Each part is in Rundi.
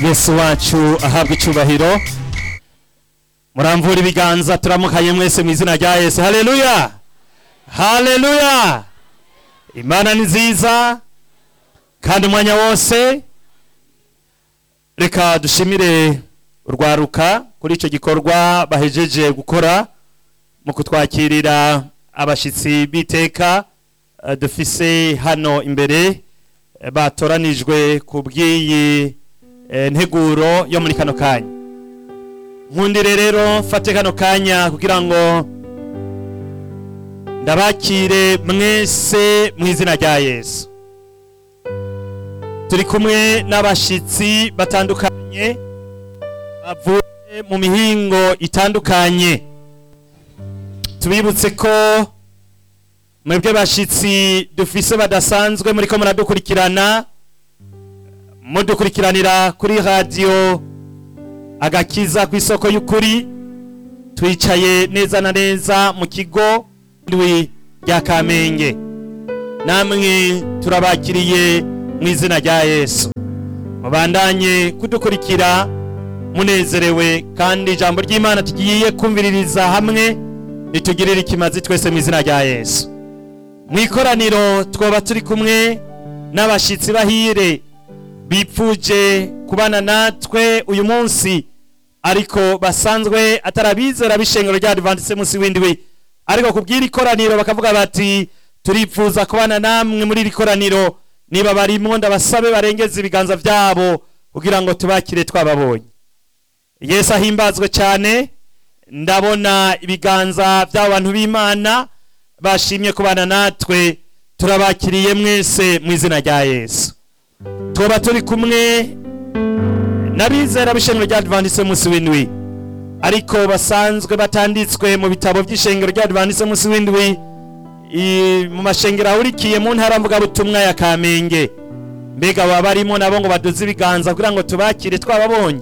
yesu wacu ahabwa icyubahiro muramvura ibiganza turamukanye mwese mu izina rya yesu haleluya haleluya imana ni nziza kandi umwanya wose reka dushimire urwaruka kuri icyo gikorwa bahejeje gukora mu kutwakirira abashyitsi b'iteka eh, dufise hano imbere eh, batoranijwe ku bw'iyi eh, nteguro yo muri kano kanya nkundire rero mfate kano kanya kugira ngo ndabakire mwese mu izina rya yesu turi kumwe n'abashyitsi batandukanye bavuye mu mihingo itandukanye tubibutse ko mwebwe bashyitsi dufise badasanzwe muri ko muradukurikirana mudukurikiranira kuri radiyo agakiza ku isoko y'ukuri twicaye neza na neza mu kigo ndwi rya kamenge namwe turabakiriye mu izina rya yesu mubandanye kudukurikira munezerewe kandi ijambo ry'imana tugiye kumviririza hamwe ritugirire ikimazi twese mu izina rya yesu mu ikoraniro twoba turi kumwe n'abashyitsi bahire bipfuje kubana natwe uyu munsi ariko basanzwe atarabizera b'ishengero rya adventiste munsi w'indwi ariko kubw'iri koraniro bakavuga bati turipfuza kubana namwe muri iri koraniro niba barimwo ndabasabe barengeze ibiganza byabo kugira ngo tubakire twababonye yesu ahimbazwe cyane ndabona ibiganza by'abo bantu b'imana bashimye kubana natwe turabakiriye mwese mu izina rya yesu tuba turi kumwe n'abizera b'ishengero rya adventiste munsi w'indwi ariko basanzwe batanditswe mu bitabo by'ishengero rya adventiste munsi w'indwi i- mu mashengero ahurikiye mu ntara mvugabutumwa ya kamenge mbega baba barimo nabo ngo baduze ibiganza kugira ngo tubakire twababonye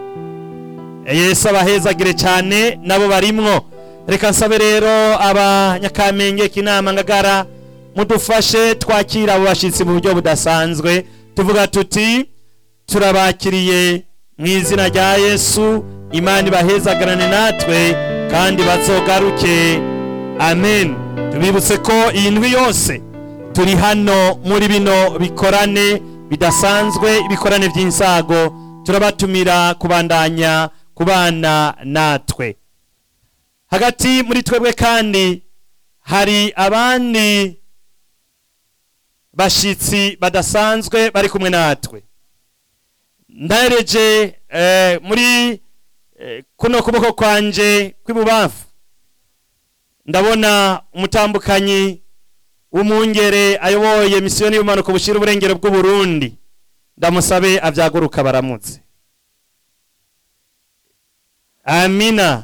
yesu abahezagire cyane nabo barimwo reka nsabe rero abanyakamenge k'inama ngagara mudufashe twakira abo bashyitsi mu buryo budasanzwe tuvuga tuti turabakiriye mu izina rya yesu imana ibahezagarane natwe kandi bazogaruke amen tubibutse ko iyi ndwi yose turi hano muri bino bikorane bidasanzwe ibikorane by'insago turabatumira kubandanya kubana natwe hagati muri twebwe kandi hari abandi bashyitsi badasanzwe bari kumwe natwe ndahereje eh, muri eh, kuno kuboko kwanje kw'ibubamfu ndabona umutambukanyi w'umwungere ayoboye misiyoni y'ubumanuko bushyira uburengero bw'uburundi ndamusabe abyaguruka baramutse amina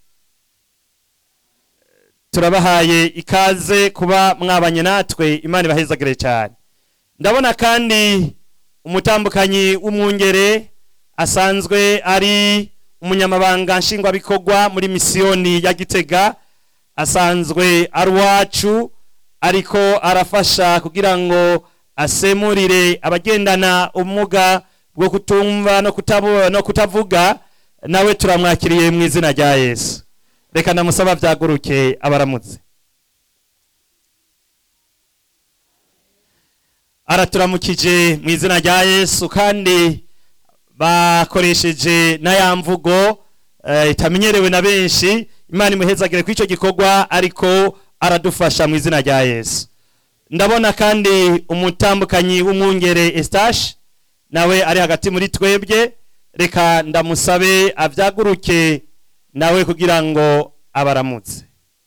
turabahaye ikaze kuba mwabanye natwe imana ibahezagire cyane ndabona kandi umutambukanyi w'umwungere asanzwe ari umunyamabanga nshingwabikorwa muri misiyoni ya gitega asanzwe ari uwacu ariko arafasha kugira ngo asemurire abagendana ubumuga bwo kutumva no kutabu- no kutavuga nawe turamwakiriye mu izina rya yesu reka ndamusaba byaguruke abaramutse araturamukije mu izina rya yesu kandi bakoresheje na ya mvugo eh, itamenyerewe na benshi imana imuhezagire ku icyo gikorwa ariko aradufasha mu izina rya yesu ndabona kandi umutambukanyi w'umwungere estache nawe ari hagati muri twebwe reka ndamusabe abyaguruke nawe kugira ngo abaramutse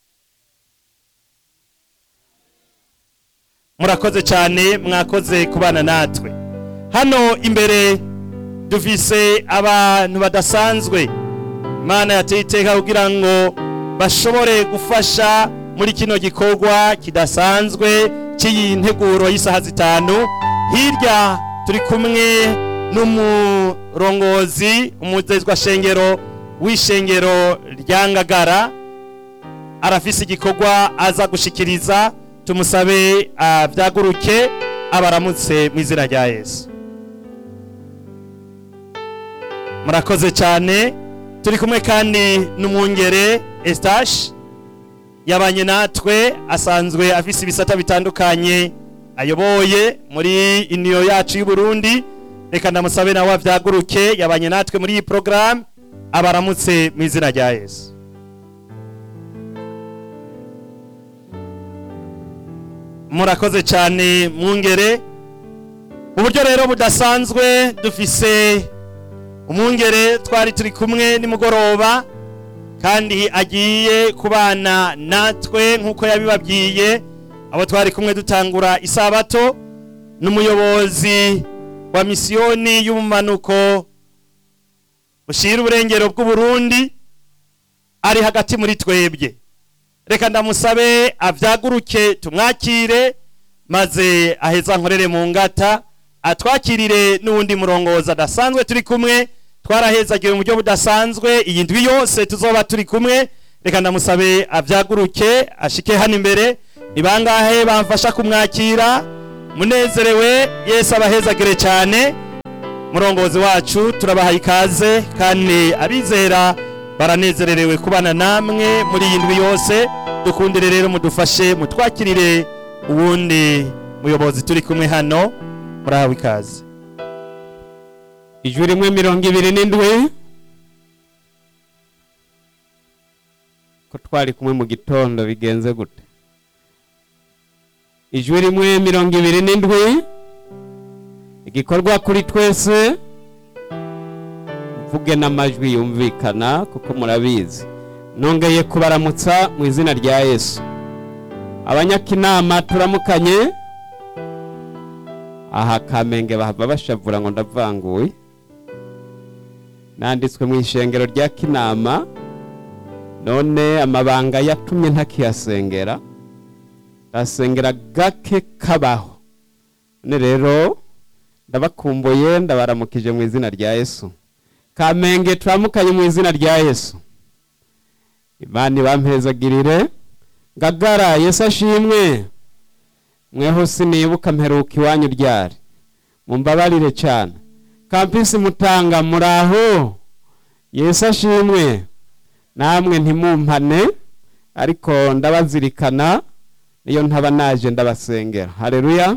murakoze cyane mwakoze kubana natwe hano imbere dufise abantu badasanzwe imana yateye iteka kugira ngo bashobore gufasha muri kino gikorwa kidasanzwe cy'iyi nteguro y'isaha zitanu hirya turi kumwe n'umurongozi umuzezwa shengero w'ishengero rya ngagara arafise igikorwa aza gushikiriza tumusabe abyaguruke abaramutse mu izina rya yesu murakoze cyane turi kumwe kandi n'umwungere Eustache yabanye natwe asanzwe afise ibisata bitandukanye ayoboye muri iniyo yacu y'u Burundi reka ndamusabe nawe avyaguruke yabanye natwe muri iyi program abaramutse mu izina rya Yesu murakoze cyane mwungere uburyo rero budasanzwe dufise umwungere twari turi kumwe nimugoroba kandi agiye kubana natwe nk'uko yabibabwiye abo twari kumwe dutangura isabato n'umuyobozi wa misiyoni y'ubumanuko bushira uburengero bw'uburundi ari hagati muri twebwe reka ndamusabe avyaguruke tumwakire maze aheza nkorere mu ngata atwakirire n'uwundi murongozi adasanzwe turi kumwe twarahezagiwe mu buryo budasanzwe iyi ndwi yose tuzoba turi kumwe reka ndamusabe avyaguruke ashike hano imbere ni bangahe bamfasha kumwakira munezerewe yesu abahezagire cyane murongozi wacu turabahaye ikaze kandi abizera baranezererewe kubana namwe muri iyi ndwi yose dukundire rero mudufashe mutwakirire uwundi muyobozi turi kumwe hano murahawe ikaze ijwi rimwe mirongo ibiri n'indwi ko twari kumwe mu gitondo bigenze gute ijwi rimwe mirongo ibiri n'indwi igikorwa kuri twese mvuge n'amajwi yumvikana kuko murabizi nongeye kubaramutsa mu izina rya yesu abanyakinama turamukanye aha kamenge bahava bashavura ngo ndavanguye nanditswe mu ishengero rya kinama none amabanga yatumye ntakiyasengera ndasengera gake kabaho none rero ndabakumbuye ndabaramukije mu izina rya yesu kamenge turamukanye mu izina rya yesu imana ibampezagirire ngagara yesu ashimwe mweho sinibuka mperuka iwanyu ryari mumbabarire cyane kampisi mutanga muraho yesu ashimwe namwe ntimumpane ariko ndabazirikana niyo ntaba naje ndabasengera hareruya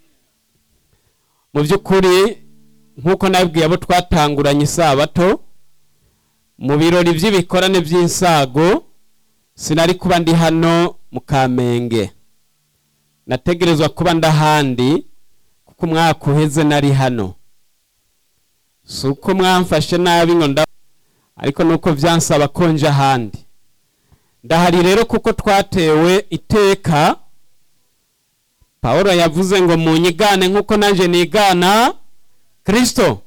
mu by'ukuri nk'uko nabibwiye abo twatanguranye isabato mu birori by'ibikorane by'insago sinari kuba ndi hano mu kamenge nategerezwa kuba ndahandi kuko umwaka uheze nari hano si uko mwamfashe nabi ngo nda ariko nuko byansaba ko nje ahandi ndahari rero kuko twatewe iteka paul yavuze ngo munyigane nk'uko nanjye nigana kirisito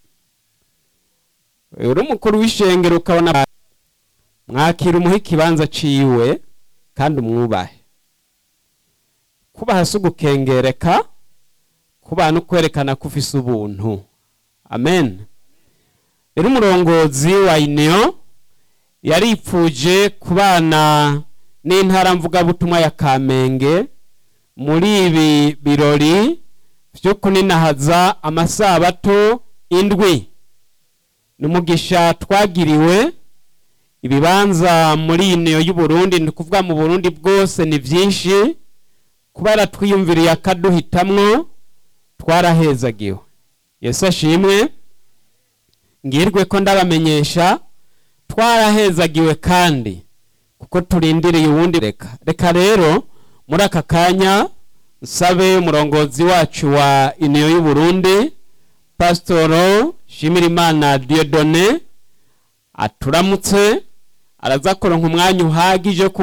uri umukuru w'ishengero ukabona mwakira umuha ikibanza ciwe kandi umwubahe kubaha si ugukengereka kubaha no kwerekana ko ufise ubuntu amen rero umurongozi wa ineyo yaripfuje kubana n'intara mvugabutumwa ya kamenge muri ibi birori byo kuninahaza amasabato indwi n'umugisha twagiriwe ibibanza muri ineyo y'uburundi ni ukuvuga mu burundi bwose ni byinshi kubera twiyumviriye akaduhitamwo twarahezagiwe yesu ashimwe ngirwe ko ndabamenyesha twarahezagiwe kandi kuko turindiriye uwundi reka reka rero muri aka kanya nsabe umurongozi wacu wa iniyo y'uburundi pasitoro shimirimana diodone aturamutse araza kuronka umwanya uhagije